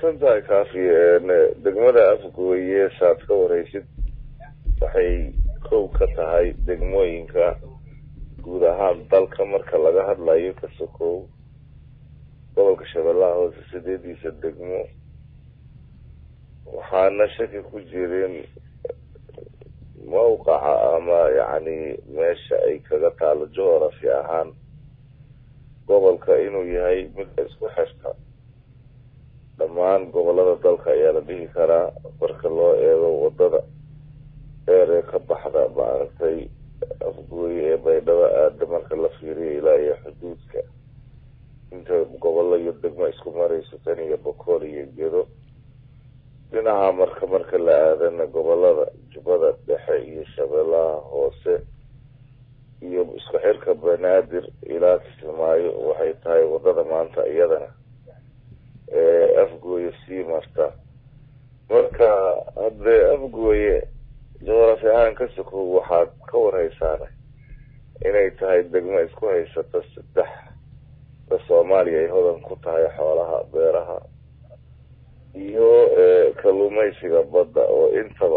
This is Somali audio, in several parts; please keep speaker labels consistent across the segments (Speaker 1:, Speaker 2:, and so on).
Speaker 1: mahadsan tahay kaafi degmada afgooye saad ka wareysid waxay kow ka tahay degmooyinka guud ahaan dalka marka laga hadlayo ka sokow gobolka shabeellaha hoose sideediisa degmo waxaana shaki ku jirin mawqaca ama yacni meesha ay kaga taalo geography ahaan gobolka inuu yahay mid isku xirta dhammaan gobolada dalka ayaa la dhihi karaa marka loo eego wadada dheer ee ka baxda maaragtay afgooye ee baydhabo aada marka la fiiriyo ilaa iyo xuduudka inta gobollo iyo degmo isku marayso tan iyo bokool iyo gedo dhinaca marka marka la aadana gobolada jubbada dhexe iyo shabeellaha hoose iyo isku xirka banaadir ilaa kismaayo waxay tahay wadada maanta iyadana ee afgooye sii marta marka haddee afgooye juqrafi ahaan ka sokow waxaad ka warhaysaana inay tahay degmo isku haysata saddex da soomaaliya ay hodan ku tahay xoolaha beeraha iyo kalluumaysiga badda oo intaba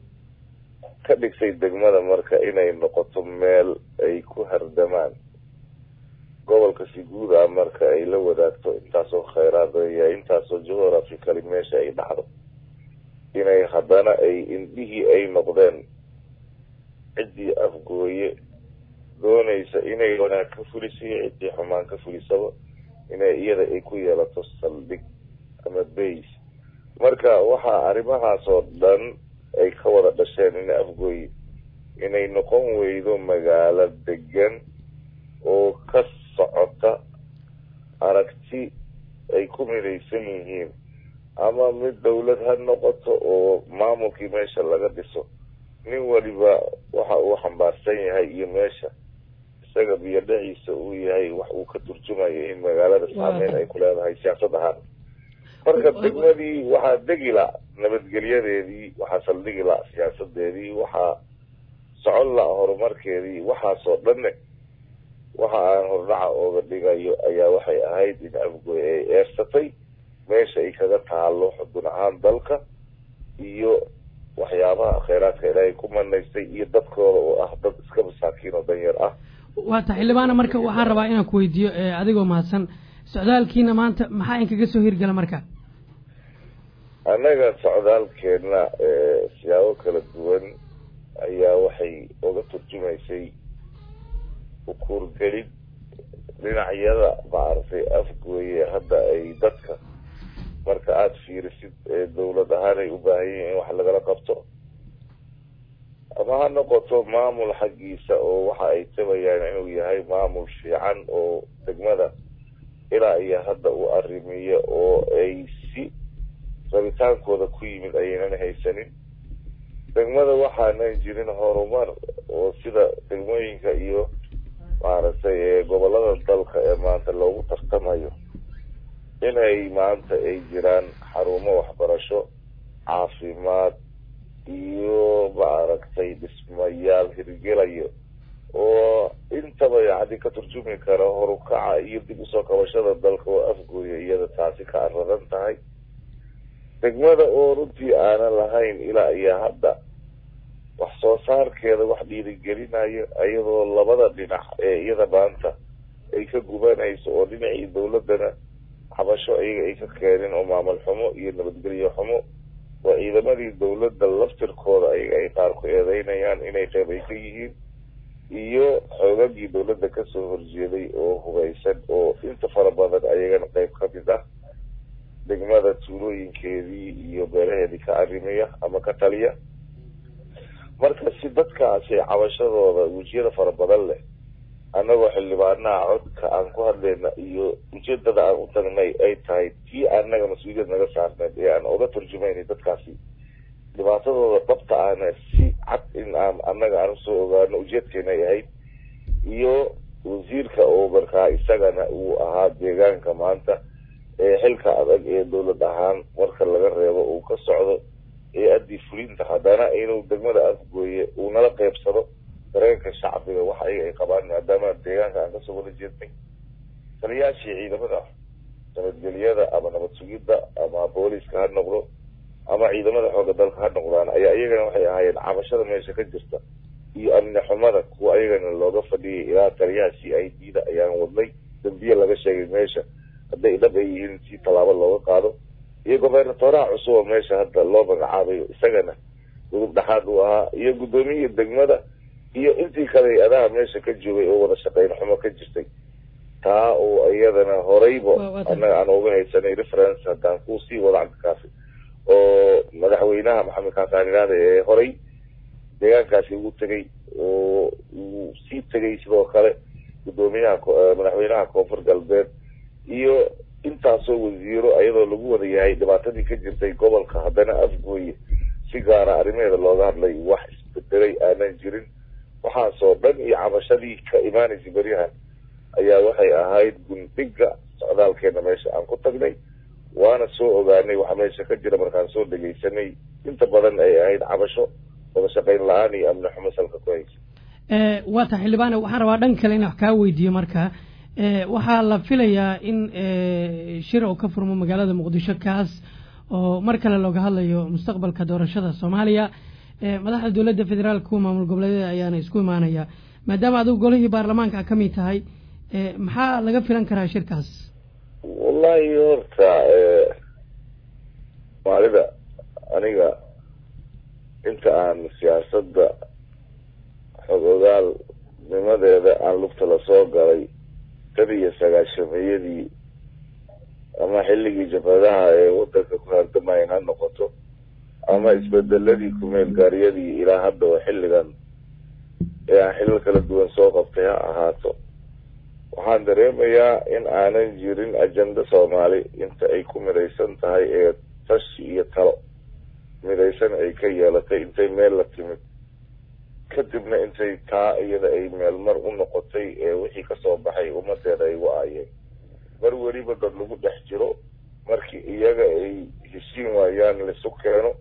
Speaker 1: ka dhigtay degmada marka inay noqoto meel ay ku hardamaan gobolka si guud ah marka ay la wadaagto intaasoo khayraad yahay intaasoo geography kali meesha ay dhacdo inay haddana ay indhihii ay noqdeen ciddii afgooye doonaysa inay wanaag ka fuliso iyo ciddii xumaan ka fulisaba inay iyada ay ku yeelato saldhig ama bays marka waxaa arrimahaas oo dhan ay ka wada dhasheen in afgooye inay noqon weydo magaalo degan oo ka socota aragti ay ku midaysan yihiin ama mid dawlad ha noqoto oo maamulkii meesha laga dhiso nin waliba waxa uu xambaarsan yahay iyo meesha isaga biyo dhaciisa uu yahay wax uu ka turjumayo in magaalada saameyn ay ku leedahay siyaasad ahaan marka degmadii waxaa degi la nabadgelyadeedii waxaa saldhigi la siyaasadeedii waxaa socon la horumarkeedii waxaasoo dhanne waxa aan hordhaca ooga dhigayo ayaa waxay ahayd in afgooy ay eersatay meesha ay kaga taalo xudun ahaan dalka iyo waxyaabaha kheyraadka ilaahay ku manaystay iyo dadkooda oo ah dad iska masaakiin oo danyar ah
Speaker 2: waata xildhibaana marka waxaan rabaa inaan ku weydiiyo adigoo mahadsan socdaalkiina maanta maxaa inkaga soo hirgala marka
Speaker 1: annaga socdaalkeena siyaabo kala duwan ayaa waxay oga turjumaysay ukuurgelid dhinacyada maaragtay afgooye hadda ay dadka marka aada fiirisid ee dawlad ahaan ay u baahan yihiin in wax lagala qabto ama ha noqoto maamul xaggiisa oo waxa ay tabayaan inuu yahay maamul fiican oo degmada ilaa iyo hadda u arrimiya oo ay si rabitaankooda ku yimid ayaynan haysanin degmada waxaanan jirin horumar oo sida degmooyinka iyo maaragtay gobolada dalka ee maanta loogu tartamayo inay maanta ay jiraan xarumo waxbarasho caafimaad iyo maaragtay dhismayaal hirgelayo oo intaba yacni ka turjumi kara horukaca iyo dib usoo kabashada dalka oo afgooya iyada taasi ka aradan tahay degmada oo runtii aanan lahayn ilaa iyo hadda wax soo saarkeeda wax dhiirigelinayo iyadoo labada dhinac ee iyada maanta ay ka gubanayso oo dhinacii dawladana xabasho iyaga ay ka keenin oo maamul xumo iyo nabadgelyo xumo waa ciidamadii dawladda laftirkooda ayaga ay qaar ku eedeynayaan inay qeyb ay ka yihiin iyo xoogagii dawladda kasoo horjeeday oo hubaysan oo inta fara badan ayagana qeyb ka mid ah degmada tuulooyinkeedii iyo beelaheedii ka arrimiya ama ka taliya marka si dadkaasi cabashadooda wejiyada fara badan leh annagoo xildhibaanaha codka aan ku hadlayna iyo ujeedada aan u tagnay ay tahay tii annaga mas-uuliyad naga saarneed ee aan oga turjumaynay dadkaasi dhibaatadooda dhabta ahna si cad in aan annaga aan usoo ogaano ujeedkeena ay ahayd iyo wasiirka oo markaa isagana uu ahaa deegaanka maanta ee xilka adag ee dawlad ahaan marka laga reebo uu ka socdo ee addii fulinta haddana inuu degmada afgooye uu nala qeybsado dareenka shacbiga waxa ayaga ay qabaan maadaama deegaanka aan kasoo wada jeednay taliyaashii ciidamada nabadgelyada ama nabad sugidda ama booliska ha noqdo ama ciidamada xooga dalka ha noqdaan ayaa iyagana waxay ahaayeen cabashada meesha ka jirta iyo amni xumada kuwa ayagana looga fadhiyay ilaa taliyaha c i d da ayaan wadnay dambiye laga sheegay meesha hadday dhab ay yihiin si tallaabo looga qaado iyo gobernatoraha cusub oo meesha hadda loo magacaabayo isagana gudub dhexaad uu ahaa iyo guddoomiyihi degmada iyo intii kale adaha meesha ka joogay oo wada shaqeyn xumo ka jirtay taa oo iyadana horeyba annaga aan uga haysanay reference haddaan kusii wada cabdikaafi oo madaxweynaha maxamed kaakaaniraada ee horey deegaankaasi ugu tegay oo uu sii tegay sidoo kale guddoomiyaha madaxweynaha koonfur galbeed iyo intaasoo wasiiro ayadoo lagu wada yahay dhibaatadii ka jirtay gobolka haddana afgooye si gaara arrimaheeda looga hadlay wax isbedelay aanan jirin waxaasoo dhan iyo cabashadii ka imaanaysa beryahan ayaa waxay ahayd gundhiga socdaalkeena meesha aan ku tagnay waana soo ogaanay waxa meesha ka jira markaan soo dhegaysanay inta badan ay ahayd cabasho wada shaqayn la-aan iyo amni xumo salka ku haysa
Speaker 2: waa ta xildhibaane waxaan rabaa dhan kale in wax kaa weydiiyo marka waxaa la filayaa in shir oo ka furmo magaalada muqdisho kaas oo mar kale looga hadlayo mustaqbalka doorashada soomaaliya madaxda dowladda federaalka kuwa maamul goboleedyada ayaana isku imaanaya maadaama adigu golihii baarlamaanka ka mid tahay maxaa laga filan karaa shirkaas
Speaker 1: wallahi horta maalida aniga inta aan siyaasadda xog ogaal nimadeeda aan lugta lasoo galay tan iyo sagaashameeyadii ama xilligii jabhadaha ee wadanka ku hardamayeen ha noqoto ama isbedeladii kumeel gaaryadii ilaa hadda oo xilligan ee aan xilal kala duwan soo qabtay ha ahaato waxaan dareemayaa in aanan jirin ajenda soomaali inta ay ku midaysan tahay ee tashi iyo talo midaysan ay ka yeelatay intay meel la timid kadibna intay taa iyada ay meelmar u noqotay ee wixii kasoo baxay ummadeeda ay wa-aayeen mar weliba dad lagu dhex jiro markii iyaga ay heshiin waayaan laisu keeno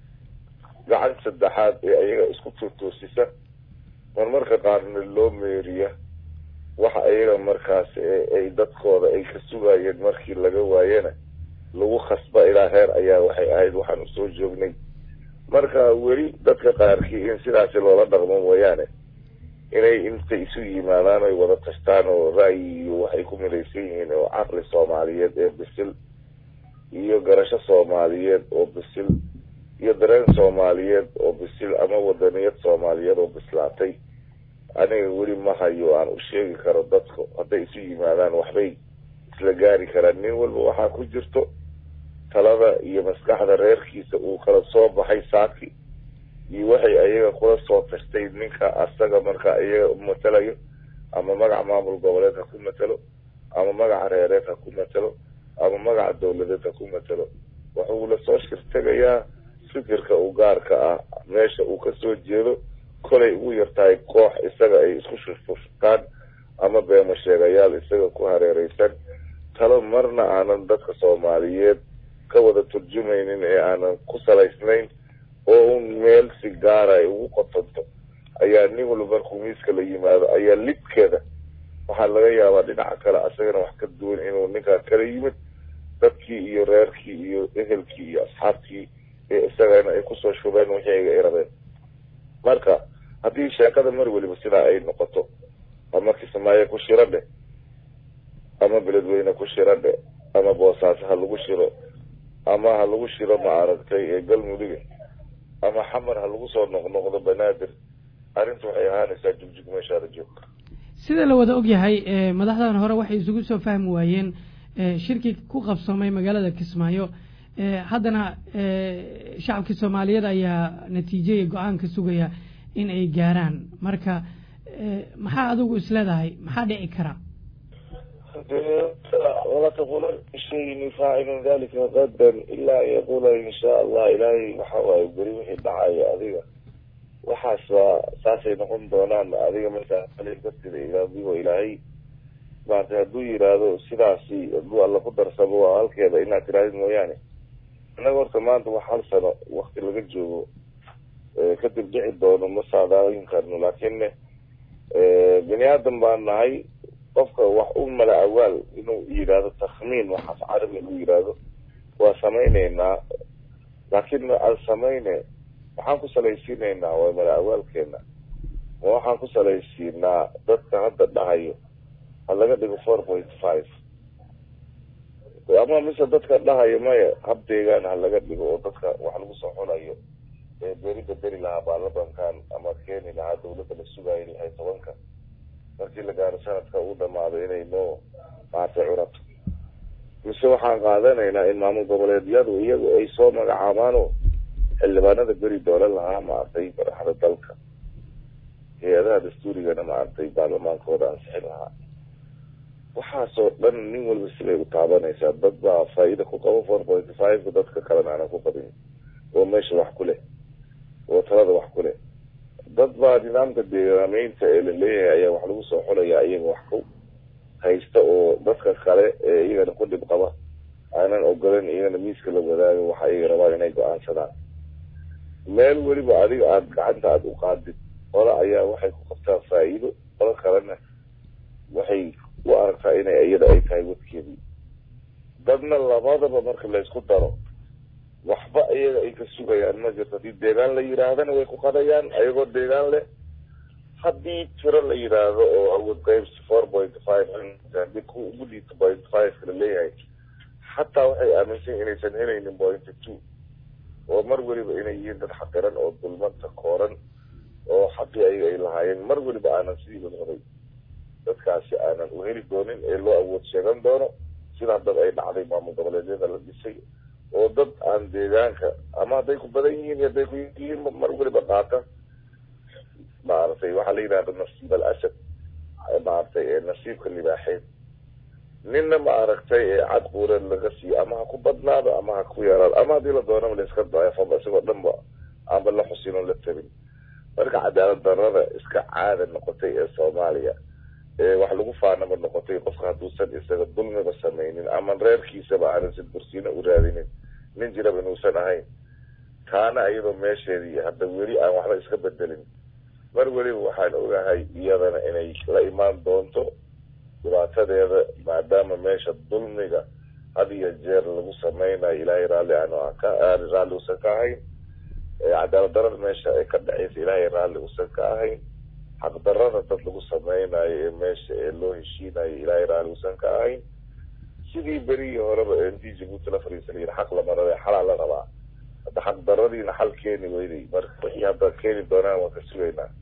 Speaker 1: gacan saddexaad ee iyaga isku tuutuusisa marmarka qaarna loo meeriya waxa iyaga markaas ay dadkooda ay ka sugayeen markii laga waayena lagu khasba ilaa heer ayaa waxay ahayd waxaan usoo joognay marka weli dadka qaarkii in sidaasi loola dhaqmo mooyaane inay intay isu yimaadaan ay wada tashtaan oo ra'yi iyo waxay ku midaysan yihiin oo caqli soomaaliyeed ee bisil iyo garasho soomaaliyeed oo bisil iyo dareen soomaaliyeed oo bisil ama wadaniyad soomaaliyeed oo bislaatay aniga weli ma hayo aan u sheegi karo dadku hadday isu yimaadaan waxbay isla gaari karaan nin walba waxaa ku jirto talada iyo maskaxda reerkiisa uu kala soo baxay saaki iyo waxay ayaga kula soo tashtay ninka asaga marka iyaga matalayo ama magaca maamul goboleed ha ku matalo ama magaca reereed ha ku matalo ama magaca dawladeed ha ku matalo wuxuu lasoo shirtegayaa fikirka u gaarka ah meesha uu kasoo jeedo kolay ugu yartahay koox isaga ay isku shurfurtaan ama beemo sheegayaal isaga ku hareereysan talo marna aanan dadka soomaaliyeed ka wada turjumaynin ee aanan ku salaysnayn oo un meel si gaara ay ugu qotonto ayaa nin walba markuu miiska la yimaado ayaa lidkeeda waxaa laga yaabaa dhinaca kale asagana wax ka duwan inuu ninkaa kala yimid dadkii iyo reerkii iyo ehelkii iyo asxaabtii ee isagana ay kusoo shubeen wixii ayga ay rabeen marka haddii sheekada mar weliba sidaa ay noqoto ama kismaayo ku shiro dheh ama beledweyne ku shiro dheh ama boosaaso ha lagu shiro ama ha lagu shiro ma aragtay ee galmuduga ama xamar ha lagu soo noqnoqdo banaadir arrinta waxay ahaanaysaa jugjug meeshaada joogka
Speaker 2: sida la wada ogyahay madaxdan hore waxay isugu soo fahmi waayeen shirkii ku qabsoomay magaalada kismaayo haddana shacabkii soomaaliyeed ayaa natiijo iyo go-aan ka sugaya in ay gaaraan marka maxaa adigu is leedahay maxaa dhici kara
Speaker 1: wala taquulan shayin faacilun dalika qadan ilaa an yaquula insha allah ilaahay waxa waaye beri wixii dhacaya adiga waxaas waa saasay noqon doonaan adiga markaa kasida ilaadigo ilaahay maanta hadduu yiraahdo sidaasi hadduu alla ku darsamo waa halkeeda inaad tirahdid mooyaane annaga horta maanta wax hal sano wakti laga joogo kadib dhici doono ma saadaalin karno laakiinne bini aadan baan nahay qofka wax u mala awaal inuu yidhaahdo takhmiin waxaas carabi inuu yidhaahdo waa samayneynaa laakiin aan samayne waxaan ku salaysiinaynaa waa mala awaalkeena ma waxaan ku salaysiinaa dadka hadda dhahayo ha laga dhigo four point five ama mise dadka dhahayo maya hab deegaan ha laga dhigo oo dadka wax lagu soo xunayo ee beri bedeli lahaa baarlamankan ama keeni lahaa dawladda la sugayo lixay tobanka markii la gaaro sanadka uu dhamaado inay noo maartay curato mise waxaan qaadanaynaa in maamul goboleedyadu iyagu ay soo magacaabaano xildhibaanada beri doolan lahaa maartay madaxda dalka hay-adaha dastuurigana maartay baarlamaankooda ansixin lahaa waxaasoo dhan nin walba sibay u taabanaysaa dad baa faa-ida ku qabo four point five dadka kalena aanan ku qabin oo meesha wax ku leh oo talada wax ku leh dad baa nidaamka deegaameynta ee la leeyahay ayaa wax lagu soo xulaya iyaga wax ku haysta oo dadka kale ee iyagana ku dhib qaba aanan ogolan iyagana miiska la wadaago waxa iyaga rabaan inay go-aansadaan meel weliba adiga aada gacanta aada u qaadid qola ayaa waxay ku qabtaan faa-iido qola kalena waxay u aragtaa inay iyada ay tahay wadkeedii dadna labadaba marka laysku daro waxba iyaga ay ka sugayaan ma jirto haddii deegaan la yidhaahdana way ku qadayaan ayagoo deegaan leh haddii tiro la yidhaahdo oo awood qaybs four point five haddii ku ugu liito point five la leeyahay xataa waxay aaminsan inaysan helaynin point two oo mar weliba inay yihiin dad xaqiran oo dulmanta kooran oo xaqii ayaga ay lahaayeen mar weliba aanan sidii wadwaday dadkaasi aanan u heli doonin ee loo awood sheegan doono sidaa dad ay dhacday maamul goboleedyada la dhisay oo dad aan deegaanka ama hadday ku badan yihiin iyo hadday ku yihiin mar weliba qaata maaragtay waxaa la yidhahda nasiib al asad maaragtay nasiibka libaaxeed ninna maaragtay cad quureed laga siiyo ama ha ku badnaado ama ha ku yaraado ama haddii la doonaba laiska daefaba isagoo dhan ba aanba la xusin oo la tabin marka cadaalad darada iska caada noqotay ee soomaaliya ee wax lagu faanaba noqotay qofka hadduusan isaga dulmiba samaynin ama reerkiisaba aanan sid bursiina u raadinin nin jiraba inuusan ahayn taana iyadoo meesheedii hadda weli aan waxba iska bedelin mar weliba waxaan ogahay iyadana inay la imaan doonto dhibaatadeeda maadaama meesha dulmiga had iyo jeer lagu sameynayo ilaahay raalli aan ka raalli usan ka ahayn cadaalad darada meesha ay ka dhacaysa ilaahay raalli usan ka ahayn xaqdarada dad lagu sameynayo ee meesha ee loo heshiinayo ilaahay raalli usan ka ahayn sidii berigii horeba intii jabuuti la fariisa layidhi xaq lama rabe xalaa la rabaa hadda xaqdaradiina xal keeni weyday marka wixii hadda keeni doonaan waan ka sugaynaa